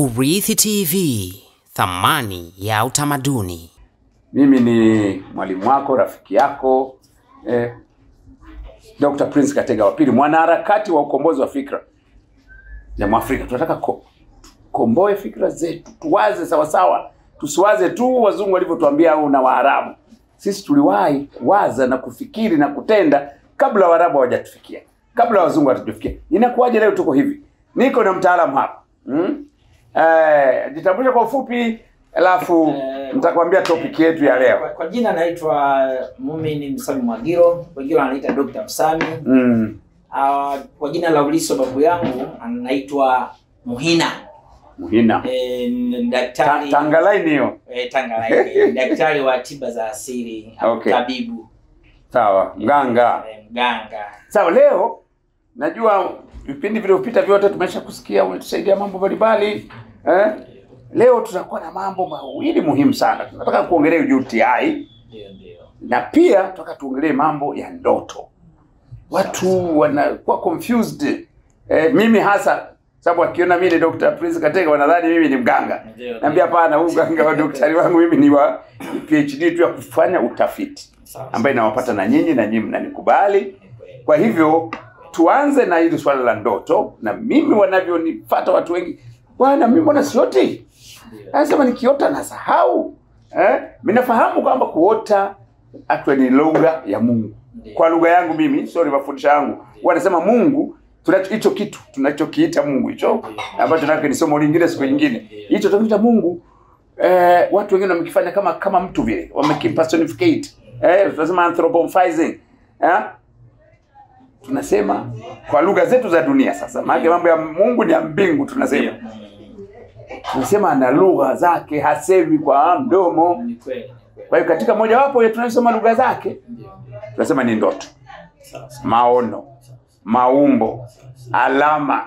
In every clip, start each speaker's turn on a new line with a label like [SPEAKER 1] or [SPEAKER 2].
[SPEAKER 1] Urithi TV, thamani ya utamaduni.
[SPEAKER 2] Mimi ni mwalimu wako, rafiki yako eh, Dr. Prince Katega wa pili, mwanaharakati wa ukombozi wa fikra ya Mwafrika. Tunataka ko, komboe fikra zetu, tuwaze sawasawa, tusiwaze tu wazungu walivyotuambia au na Waarabu. Sisi tuliwahi kuwaza na kufikiri na kutenda kabla Waarabu hawajatufikia, kabla wazungu hawajatufikia. Inakuwaje leo tuko hivi? Niko na mtaalamu hapa hmm? Eh, jitambulishe kwa ufupi, alafu
[SPEAKER 3] Eh,
[SPEAKER 2] nitakwambia topic yetu ya
[SPEAKER 3] Kwa,
[SPEAKER 2] leo.
[SPEAKER 3] kwa jina naitwa Mumini Msami Mwagiro, wengine wananiita Dr. Msami.
[SPEAKER 2] Mm.
[SPEAKER 3] Uh, kwa jina la uliso babu yangu anaitwa Muhina.
[SPEAKER 2] Muhina.
[SPEAKER 3] E,
[SPEAKER 2] Ta,
[SPEAKER 3] daktari
[SPEAKER 2] tangalaini hiyo.
[SPEAKER 3] e, Tanganyika, daktari wa tiba za asili au
[SPEAKER 2] Okay.
[SPEAKER 3] tabibu
[SPEAKER 2] Sawa, mganga.
[SPEAKER 3] e, mganga.
[SPEAKER 2] Sawa, leo najua vipindi vilivyopita vyote tumesha kusikia, umetusaidia mambo mbalimbali eh? Leo tutakuwa na mambo mawili muhimu sana. Tunataka kuongelea UTI
[SPEAKER 3] Ndio ndio.
[SPEAKER 2] na pia tunataka tuongelee mambo ya ndoto. Watu wanakuwa confused eh, mimi hasa sababu akiona mimi ni Dr. Prince Katega wanadhani mimi ni mganga.
[SPEAKER 3] Ndio,
[SPEAKER 2] Naambia hapana, huu mganga wa daktari wangu mimi ni wa PhD tu ya kufanya utafiti
[SPEAKER 3] Sawa.
[SPEAKER 2] ambayo inawapata na nyinyi na nyinyi mnanikubali. Kwa hivyo tuanze na hili swala la ndoto, na mimi wanavyonifuata watu wengi, bwana, mimi mbona sioti? Anasema nikiota nasahau. Eh, mimi nafahamu kwamba kuota actually ni lugha ya Mungu.
[SPEAKER 3] Ndiyo.
[SPEAKER 2] Kwa lugha yangu mimi, sorry, mafundisho yangu wanasema Mungu tunacho hicho kitu tunachokiita Mungu hicho ambacho nataka ni somo lingine siku nyingine. Hicho tunachokiita Mungu eh, watu wengine wamekifanya kama kama mtu vile, wamekipersonificate. Eh, tunasema anthropomorphizing. Eh? Tunasema kwa lugha zetu za dunia sasa. Maana mambo ya Mungu ni ya mbingu tunasema. Tunasema ana lugha zake, hasemi kwa mdomo.
[SPEAKER 3] Ni kweli. ni kweli.
[SPEAKER 2] Kwa hiyo katika mojawapo ya tunasema lugha zake,
[SPEAKER 3] Ndio.
[SPEAKER 2] tunasema ni ndoto,
[SPEAKER 3] Sawa sawa.
[SPEAKER 2] maono, maumbo, alama,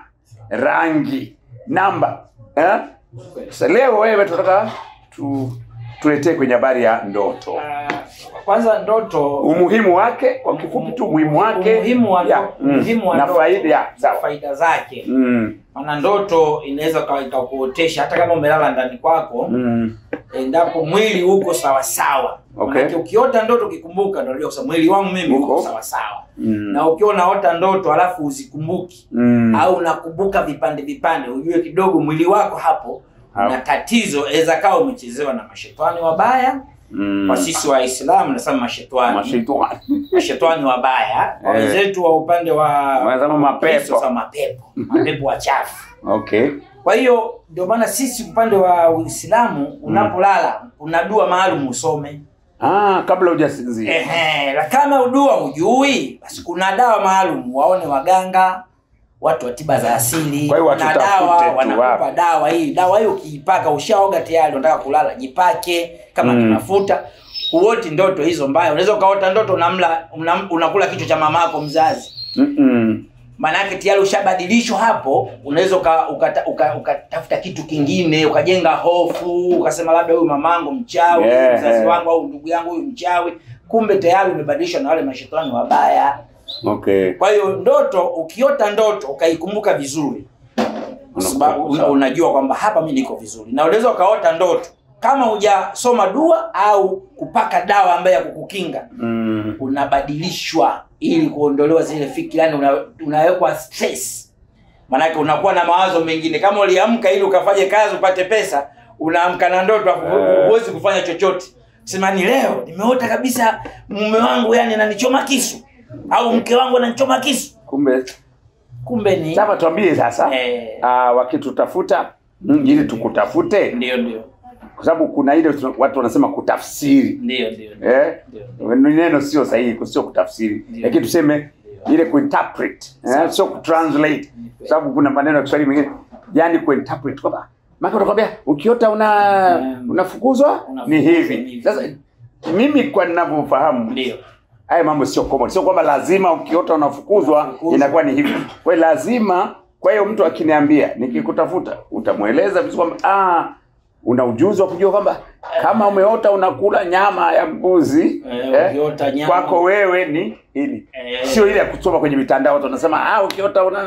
[SPEAKER 2] rangi, namba. Eh?
[SPEAKER 3] Kweli.
[SPEAKER 2] Sasa leo wewe tunataka tu tuletee kwenye habari ya ndoto,
[SPEAKER 3] Ah, kwanza ndoto
[SPEAKER 2] umuhimu wake, kwa kifupi tu umuhimu wake,
[SPEAKER 3] umuhimu wa
[SPEAKER 2] ya,
[SPEAKER 3] ndoto-
[SPEAKER 2] mm,
[SPEAKER 3] umuhimu wa
[SPEAKER 2] na
[SPEAKER 3] ndoto,
[SPEAKER 2] faida ya sawa.
[SPEAKER 3] faida zake
[SPEAKER 2] Mm,
[SPEAKER 3] maana ndoto inaweza kawa ikakuotesha hata kama umelala ndani kwako
[SPEAKER 2] mm,
[SPEAKER 3] endapo mwili uko sawasawa
[SPEAKER 2] Okay.
[SPEAKER 3] Manake ukiota ndoto ukikumbuka ndio unajua kusema mwili wangu mimi
[SPEAKER 2] Uko.
[SPEAKER 3] uko sawasawa
[SPEAKER 2] mm,
[SPEAKER 3] na ukiwa unaota ndoto alafu uzikumbuki
[SPEAKER 2] mm.
[SPEAKER 3] au unakumbuka vipande vipande ujue kidogo mwili wako hapo
[SPEAKER 2] Hapo.
[SPEAKER 3] na tatizo aweza kawa umechezewa na mashetani wabaya
[SPEAKER 2] Mm.
[SPEAKER 3] kwa sisi waislamu nasema mashetani
[SPEAKER 2] Mashaitani.
[SPEAKER 3] mashetani wabaya kwa
[SPEAKER 2] Eh.
[SPEAKER 3] wenzetu wa upande wa
[SPEAKER 2] Wanasema mapepo.
[SPEAKER 3] Kristo, sasa mapepo mapepo wachafu
[SPEAKER 2] Okay.
[SPEAKER 3] kwa hiyo ndio maana sisi upande wa uislamu unapolala una dua maalum usome
[SPEAKER 2] Ah, kabla hujasinzia.
[SPEAKER 3] Ehe, la kama udua hujui basi kuna dawa maalum waone waganga watu wa tiba za asili
[SPEAKER 2] Kwa hiyo
[SPEAKER 3] kuna
[SPEAKER 2] watutafute
[SPEAKER 3] dawa
[SPEAKER 2] tu
[SPEAKER 3] wanakupa
[SPEAKER 2] wapi. dawa
[SPEAKER 3] dawa hii dawa hiyo ukiipaka ushaoga tayari unataka kulala jipake kama
[SPEAKER 2] Mm.
[SPEAKER 3] ni mafuta huoti ndoto hizo mbaya unaweza ukaota ndoto unamla una, unakula kichwa cha mamako mzazi
[SPEAKER 2] Mm-mm.
[SPEAKER 3] maanake tayari ushabadilishwa hapo unaweza uka- ukata- uka- ukatafuta kitu kingine ukajenga hofu ukasema labda huyu mamangu mchawi
[SPEAKER 2] Yeah.
[SPEAKER 3] mzazi wangu au ndugu yangu huyu mchawi kumbe tayari umebadilishwa na wale mashetani wabaya
[SPEAKER 2] Okay.
[SPEAKER 3] kwa hiyo ndoto ukiota ndoto ukaikumbuka vizuri kwa sababu una, unajua kwamba hapa mi niko vizuri na unaweza ukaota ndoto kama hujasoma dua au kupaka dawa ambayo ya kukukinga
[SPEAKER 2] Mm.
[SPEAKER 3] unabadilishwa ili kuondolewa zile fikira yani una, unawekwa stress maanake unakuwa na mawazo mengine kama uliamka ili ukafanye kazi upate pesa unaamka na ndoto afu
[SPEAKER 2] Eh.
[SPEAKER 3] huwezi kufanya chochote sema ni leo nimeota kabisa mume wangu yani ananichoma kisu au mke wangu ananichoma kisu
[SPEAKER 2] Kumbe
[SPEAKER 3] kumbe ni
[SPEAKER 2] sasa tuambie sasa
[SPEAKER 3] eh,
[SPEAKER 2] ah, wakitutafuta mm, ili tukutafute
[SPEAKER 3] ndio ndio
[SPEAKER 2] kwa sababu kuna ile tuna- watu wanasema kutafsiri
[SPEAKER 3] ndio ndio
[SPEAKER 2] eh?
[SPEAKER 3] ndio
[SPEAKER 2] ni neno sio sahihi sio kutafsiri
[SPEAKER 3] Ndio.
[SPEAKER 2] lakini tuseme ile kuinterpret eh? sio kutranslate kwa sababu kuna maneno ya Kiswahili mengine yani kuinterpret kwamba maana utakwambia ukiota una
[SPEAKER 3] Mm.
[SPEAKER 2] unafukuzwa
[SPEAKER 3] Unafukuzwa
[SPEAKER 2] ni
[SPEAKER 3] ni
[SPEAKER 2] hivi
[SPEAKER 3] hivi.
[SPEAKER 2] sasa mimi kwa ninavyofahamu
[SPEAKER 3] ndio
[SPEAKER 2] haya mambo sio common sio kwamba lazima ukiota unafukuzwa
[SPEAKER 3] Unafukuzwa.
[SPEAKER 2] inakuwa ni hivi kwa hiyo lazima kwa hiyo mtu akiniambia nikikutafuta utamweleza vizuri kwamba ah una ujuzi wa kujua kwamba kama umeota unakula nyama ya mbuzi
[SPEAKER 3] Eh, ukiota nyama.
[SPEAKER 2] kwako wewe ni hili
[SPEAKER 3] Eh.
[SPEAKER 2] sio ile ya kusoma kwenye mitandao watu wanasema ah ukiota una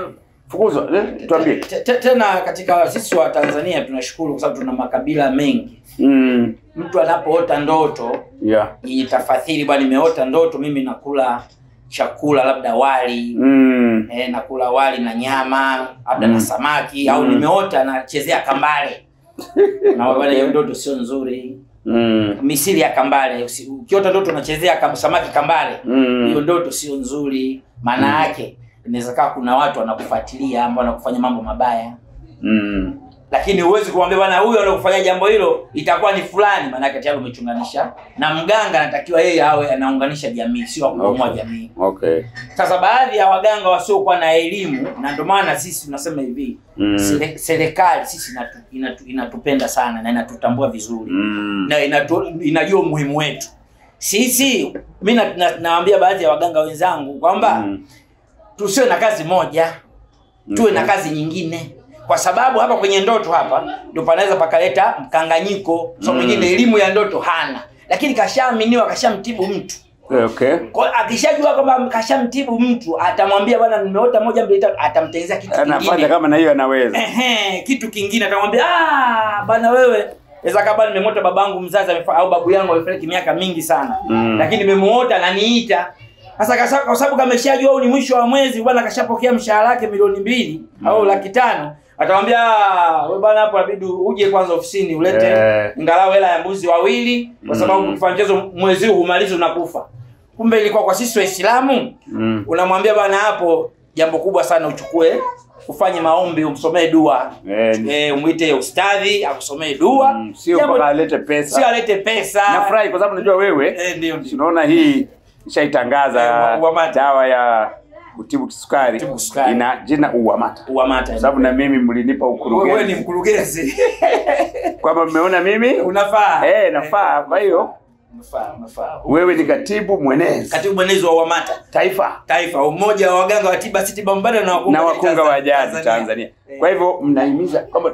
[SPEAKER 2] fukuzwa eh, tuambie
[SPEAKER 3] Te- te- tena katika sisi wa Tanzania tunashukuru kwa sababu tuna makabila mengi.
[SPEAKER 2] mm,
[SPEAKER 3] Mtu anapoota ndoto
[SPEAKER 2] yeah.
[SPEAKER 3] itafadhili, bwana, nimeota ndoto mimi nakula chakula labda wali
[SPEAKER 2] mm,
[SPEAKER 3] eh, nakula wali na nyama labda
[SPEAKER 2] Mm.
[SPEAKER 3] na samaki au
[SPEAKER 2] Mm.
[SPEAKER 3] nimeota nachezea kambale na bwana, hiyo ndoto sio nzuri.
[SPEAKER 2] mm,
[SPEAKER 3] Misili ya kambale, usi- ukiota ndoto unachezea kam, samaki kambale,
[SPEAKER 2] mm.
[SPEAKER 3] hiyo ndoto sio nzuri. Maana yake inaweza kaa kuna watu wanakufuatilia ambao wanakufanya mambo mabaya
[SPEAKER 2] mm.
[SPEAKER 3] lakini huwezi kumwambia bwana huyo anakufanya jambo hilo itakuwa ni fulani, maanake tayari umechunganisha. Na mganga anatakiwa yeye awe anaunganisha jamii, sio kubomoa
[SPEAKER 2] Okay.
[SPEAKER 3] jamii.
[SPEAKER 2] okay
[SPEAKER 3] Sasa baadhi ya waganga wasiokuwa na elimu, na ndio maana sisi tunasema hivi
[SPEAKER 2] Mm.
[SPEAKER 3] sere- serikali sisi inatu, inatu, inatupenda sana na inatutambua vizuri
[SPEAKER 2] mm.
[SPEAKER 3] na inatu, inajua umuhimu wetu sisi. Mi na, na, nawaambia baadhi ya waganga wenzangu kwamba
[SPEAKER 2] Mm.
[SPEAKER 3] tusiwe na kazi moja tuwe na
[SPEAKER 2] Okay.
[SPEAKER 3] kazi nyingine kwa sababu hapa kwenye ndoto hapa ndio panaweza pakaleta mkanganyiko so
[SPEAKER 2] Mm.
[SPEAKER 3] mwingine elimu ya ndoto hana lakini kashaaminiwa kashamtibu mtu
[SPEAKER 2] okay
[SPEAKER 3] kwa hiyo akishajua kwamba kashamtibu mtu atamwambia bwana nimeota moja mbili tatu atamtengenezea kitu
[SPEAKER 2] anafanya
[SPEAKER 3] kingine
[SPEAKER 2] kama na hiyo anaweza
[SPEAKER 3] Ehe, kitu kingine atamwambia ah bwana wewe Eza kama nimemwota babangu mzazi amefa- au babu yangu amefariki miaka mingi sana
[SPEAKER 2] Mm.
[SPEAKER 3] lakini nimemuota ananiita sasa kasa- kwa sababu kameshajua huu ni mwisho wa mwezi bwana kashapokea mshahara wake milioni mbili au laki tano atamwambia "Ah, wewe bwana hapo inabidi uje kwanza ofisini ulete
[SPEAKER 2] Eh.
[SPEAKER 3] ingalau hela ya mbuzi wawili kwa sababu
[SPEAKER 2] Mm.
[SPEAKER 3] kufanya mchezo mwezi huu humalizi unakufa kumbe ilikuwa kwa sisi waislamu
[SPEAKER 2] mm.
[SPEAKER 3] unamwambia bwana hapo jambo kubwa sana uchukue ufanye maombi umsomee dua
[SPEAKER 2] Eh, ni-
[SPEAKER 3] e, umwite ustadhi akusomee dua
[SPEAKER 2] mm, sio
[SPEAKER 3] Jambo-
[SPEAKER 2] mpaka alete
[SPEAKER 3] sio
[SPEAKER 2] pesa
[SPEAKER 3] alete pesa
[SPEAKER 2] nafurahi kwa sababu najua wewe
[SPEAKER 3] Eh, ndio ndio
[SPEAKER 2] tunaona hii ishaitangaza
[SPEAKER 3] Eh, Uwamata.
[SPEAKER 2] dawa ya kutibu kisukari
[SPEAKER 3] Kutibu kisukari.
[SPEAKER 2] ina jina uwamata
[SPEAKER 3] uamata
[SPEAKER 2] kwa sababu na mimi mlinipa
[SPEAKER 3] wewe ni
[SPEAKER 2] ukurugenzi
[SPEAKER 3] mkurugenzi
[SPEAKER 2] kwamba mmeona mimi
[SPEAKER 3] unafaa
[SPEAKER 2] eh nafaa kwa hiyo
[SPEAKER 3] unafaa unafaa
[SPEAKER 2] wewe ni katibu mwenezi
[SPEAKER 3] katibu mwenezi wa uamata
[SPEAKER 2] taifa
[SPEAKER 3] taifa umoja wa waganga wa tiba si tiba mbadala na wakunga
[SPEAKER 2] na wakunga wa jadi
[SPEAKER 3] Tanzania.
[SPEAKER 2] Tanzania.
[SPEAKER 3] Eh.
[SPEAKER 2] Kwa hivyo mnahimiza kwamba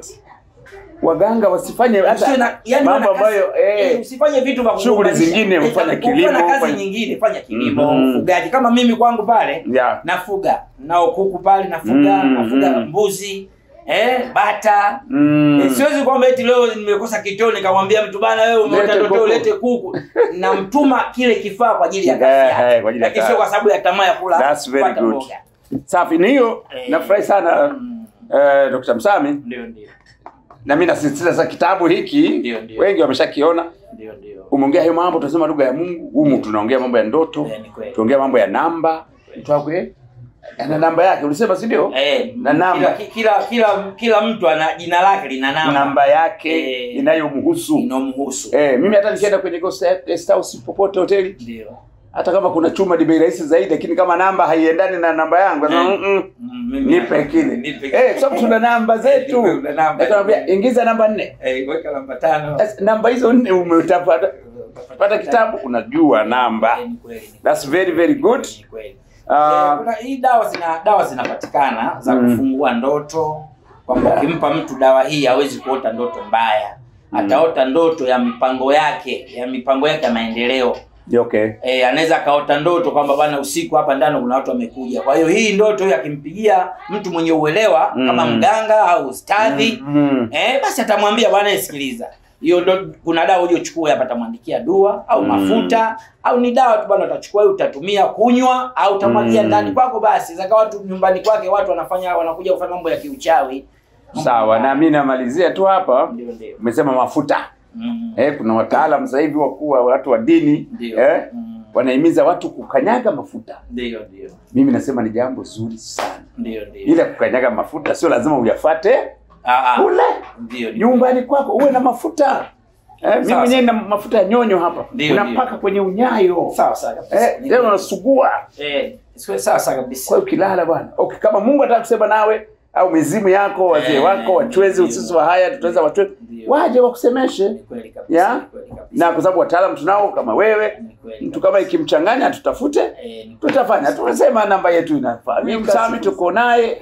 [SPEAKER 2] waganga wasifanye
[SPEAKER 3] Usiwe na-
[SPEAKER 2] hata
[SPEAKER 3] yani
[SPEAKER 2] mambo
[SPEAKER 3] wana kazi-
[SPEAKER 2] ambayo
[SPEAKER 3] eh,
[SPEAKER 2] eh,
[SPEAKER 3] usifanye vitu vya
[SPEAKER 2] shughuli
[SPEAKER 3] kuunganisha.
[SPEAKER 2] zingine,
[SPEAKER 3] Eh,
[SPEAKER 2] ufanye
[SPEAKER 3] ukiwa
[SPEAKER 2] kilimo,
[SPEAKER 3] na kazi
[SPEAKER 2] ufanye-
[SPEAKER 3] nyingine fanya kilimo
[SPEAKER 2] Mhm.
[SPEAKER 3] ufugaji kama mimi kwangu pale
[SPEAKER 2] ya
[SPEAKER 3] nafuga nao kuku pale nafuga
[SPEAKER 2] Mhm.
[SPEAKER 3] nafuga mbuzi eh, bata
[SPEAKER 2] mm,
[SPEAKER 3] Eh, siwezi kwamba eti leo nimekosa kitoo nikamwambia mtu bana wewe umeota
[SPEAKER 2] Lete
[SPEAKER 3] ndoto
[SPEAKER 2] kuku.
[SPEAKER 3] ulete kuku namtuma kile kifaa kwa ajili ya kazi
[SPEAKER 2] Eh,
[SPEAKER 3] yake
[SPEAKER 2] eh, kwa ajili ya
[SPEAKER 3] lakini sio
[SPEAKER 2] kazi.
[SPEAKER 3] kwa sababu ya tamaa ya kula
[SPEAKER 2] That's very
[SPEAKER 3] kupata
[SPEAKER 2] good.
[SPEAKER 3] mboga.
[SPEAKER 2] safi. Ni hiyo
[SPEAKER 3] Eh.
[SPEAKER 2] nafurahi sana
[SPEAKER 3] Mm,
[SPEAKER 2] eh, Dr. Msami
[SPEAKER 3] ndio ndio
[SPEAKER 2] na mimi nasisitiza sasa kitabu hiki
[SPEAKER 3] Ndio, ndio.
[SPEAKER 2] wengi wameshakiona.
[SPEAKER 3] ndio ndio
[SPEAKER 2] Umeongea hayo mambo, tunasema lugha ya Mungu. Humu tunaongea mambo ya ndoto,
[SPEAKER 3] Eh, ni kweli.
[SPEAKER 2] tuongea mambo ya namba. Mtu wako eh, ana namba yake, ulisema si ndio?
[SPEAKER 3] Eh,
[SPEAKER 2] Na namba.
[SPEAKER 3] kila, kila kila kila mtu ana jina lake lina namba,
[SPEAKER 2] Namba yake
[SPEAKER 3] Eh.
[SPEAKER 2] inayomhusu.
[SPEAKER 3] inomhusu
[SPEAKER 2] Eh, mimi hata nikienda kwenye guest guest house popote hoteli,
[SPEAKER 3] ndio
[SPEAKER 2] hata kama kuna chuma ni bei rahisi zaidi, lakini kama namba haiendani na namba yangu, nasema
[SPEAKER 3] Eh.
[SPEAKER 2] mm -mm,
[SPEAKER 3] Mm, mimi-
[SPEAKER 2] nipe kile.
[SPEAKER 3] nipe
[SPEAKER 2] Eh, kwa sababu tuna namba zetu.
[SPEAKER 3] Nipe una namba.
[SPEAKER 2] Nakwambia ingiza namba nne.
[SPEAKER 3] eh, weka namba tano
[SPEAKER 2] Sasa namba hizo nne umetapata pata kitabu unajua namba.
[SPEAKER 3] Eh, ni kweli, ni
[SPEAKER 2] That's very very good.
[SPEAKER 3] Ni kweli.
[SPEAKER 2] Ah.
[SPEAKER 3] Eh, kuna hii dawa zina dawa zinapatikana za
[SPEAKER 2] Mm.
[SPEAKER 3] kufungua ndoto kwamba ukimpa mtu dawa hii hawezi kuota ndoto mbaya ataota ndoto ya mipango yake ya mipango yake ya maendeleo
[SPEAKER 2] Okay.
[SPEAKER 3] e, anaweza akaota ndoto kwamba bana usiku hapa ndani kuna watu wamekuja kwa hiyo hii ndoto hii akimpigia mtu mwenye uelewa
[SPEAKER 2] Mm.
[SPEAKER 3] kama mganga au ustadhi
[SPEAKER 2] Mm.
[SPEAKER 3] Eh, basi atamwambia bwana sikiliza. Hiyo ndo kuna dawa uje uchukue hapa atamwandikia dua au
[SPEAKER 2] Mm.
[SPEAKER 3] mafuta au ni dawa tu bwana utachukua hiyo utatumia kunywa au utamwagia
[SPEAKER 2] Mm.
[SPEAKER 3] ndani kwako basi. Zaka watu nyumbani kwake watu wanafanya wanakuja kufanya mambo ya kiuchawi.
[SPEAKER 2] Sawa, na mimi namalizia tu hapa.
[SPEAKER 3] Ndio ndio.
[SPEAKER 2] Umesema mafuta.
[SPEAKER 3] Mm.
[SPEAKER 2] Eh, kuna wataalamu sasa hivi wakuu wa watu wa dini
[SPEAKER 3] Ndio.
[SPEAKER 2] eh,
[SPEAKER 3] Mm.
[SPEAKER 2] wanahimiza watu kukanyaga mafuta.
[SPEAKER 3] Ndio ndio.
[SPEAKER 2] Mimi nasema ni jambo zuri sana,
[SPEAKER 3] Ndio ndio.
[SPEAKER 2] ila kukanyaga mafuta sio lazima uyafate
[SPEAKER 3] Ah ah.
[SPEAKER 2] kule
[SPEAKER 3] Ndio ndio.
[SPEAKER 2] nyumbani kwako, uwe na mafuta eh, mimi
[SPEAKER 3] Sawa,
[SPEAKER 2] mwenyewe na mafuta ya nyonyo hapa,
[SPEAKER 3] Ndio,
[SPEAKER 2] unapaka
[SPEAKER 3] ndio.
[SPEAKER 2] kwenye unyayo
[SPEAKER 3] Sawa sawa kabisa.
[SPEAKER 2] eh, tena unasugua.
[SPEAKER 3] Eh, sawa sawa
[SPEAKER 2] Kwa
[SPEAKER 3] kabisa.
[SPEAKER 2] hiyo ukilala bwana, okay, kama Mungu anataka kusema nawe au mizimu yako, wazee
[SPEAKER 3] Eh,
[SPEAKER 2] wako, wachwezi,
[SPEAKER 3] ndio.
[SPEAKER 2] usisi wa haya, tutaweza wachwezi
[SPEAKER 3] Ndio.
[SPEAKER 2] waje wakusemeshe
[SPEAKER 3] Ni kweli kabisa.
[SPEAKER 2] ya
[SPEAKER 3] Ni kweli kabisa.
[SPEAKER 2] na kwa sababu wataalamu tunao kama wewe,
[SPEAKER 3] Ni kweli
[SPEAKER 2] mtu kama ikimchanganya tutafute
[SPEAKER 3] Eh, ni kweli.
[SPEAKER 2] tutafanya tumesema namba yetu inafaa mimi msami tuko naye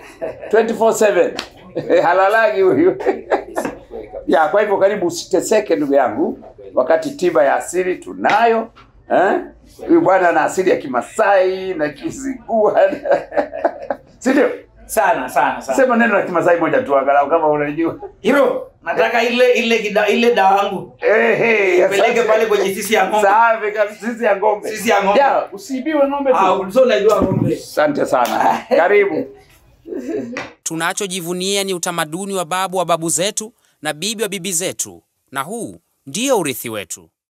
[SPEAKER 2] 24/7 halalagi huyu
[SPEAKER 3] Kabisa, ni kweli kabisa.
[SPEAKER 2] ya kwa hivyo karibu usiteseke ndugu yangu wakati tiba ya asili tunayo eh huyu bwana ana asili ya kimasai na kizigua si ndio
[SPEAKER 3] sana sana sana
[SPEAKER 2] Sema neno la Kimasai moja tu angalau kama unajua.
[SPEAKER 3] hiro nataka ile ile kida, ile dawa yangu
[SPEAKER 2] Eh, hey,
[SPEAKER 3] peleke pale kwenye sisi ya ng'ombe
[SPEAKER 2] Safi kabisa, sisi ya ng'ombe.
[SPEAKER 3] Sisi ya ng'ombe.
[SPEAKER 2] Ya, usiibiwe ng'ombe
[SPEAKER 3] ah
[SPEAKER 2] tu.
[SPEAKER 3] ulikuwa unajua ng'ombe
[SPEAKER 2] Asante sana. Karibu.
[SPEAKER 1] Tunachojivunia ni utamaduni wa babu wa babu zetu na bibi wa bibi zetu, na huu ndio urithi wetu.